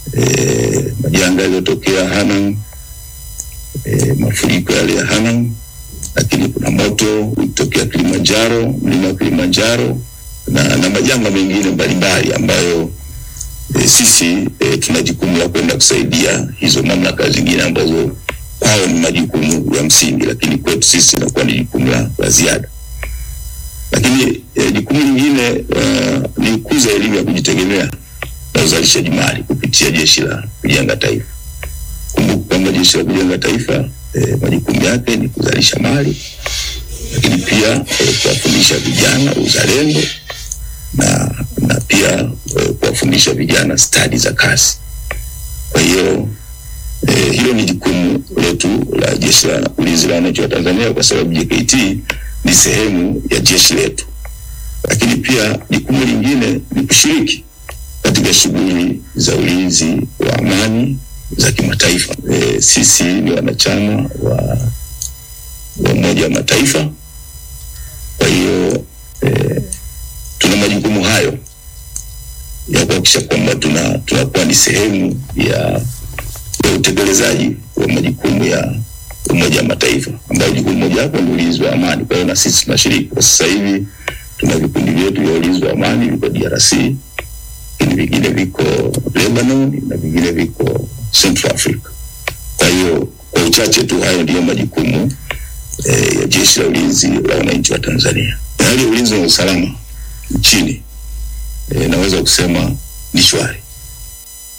e, majanga yaliyotokea Hanang, e, mafuriko yale ya Hanang, lakini kuna moto ulitokea Kilimanjaro, mlima wa Kilimanjaro na, na majanga mengine mbalimbali ambayo e, sisi e, tuna jukumu la kwenda kusaidia hizo mamlaka zingine ambazo kwao ni majukumu ya msingi, lakini kwetu sisi inakuwa ni jukumu la, la ziada. Lakini e, jukumu lingine uh, ni kukuza elimu ya kujitegemea na uzalishaji mali kupitia Jeshi la Kujenga Taifa. Kumbuka kwamba Jeshi la Kujenga Taifa e, majukumu yake ni kuzalisha mali, lakini pia e, kuwafundisha vijana uzalendo na, na pia e, kuwafundisha vijana stadi za kazi. Kwa hiyo e, hilo ni jukumu letu la Jeshi la Ulinzi la Wananchi wa Tanzania, kwa sababu JKT ni sehemu ya jeshi letu. Lakini pia jukumu lingine ni kushiriki katika shughuli za ulinzi wa amani za kimataifa. E, sisi ni wanachama wa wa Umoja wa Mataifa, kwa hiyo e, tuna majukumu hayo ya kuhakikisha kwamba tuna tunakuwa ni sehemu ya, ya utekelezaji wa majukumu ya Umoja wa Mataifa ambayo jukumu moja wapo ni ulinzi wa amani. Kwa hiyo na sisi tunashiriki. Kwa sasa hivi tuna vikundi vyetu vya ulinzi wa amani viko DRC, lakini vingine viko Lebanon na vingine viko Central Africa. Kwa hiyo kwa uchache tu, hayo ndiyo majukumu eh, ya Jeshi la Ulinzi la Wananchi wa Tanzania. Hali ya ulinzi na usalama nchini eh, naweza kusema ni shwari.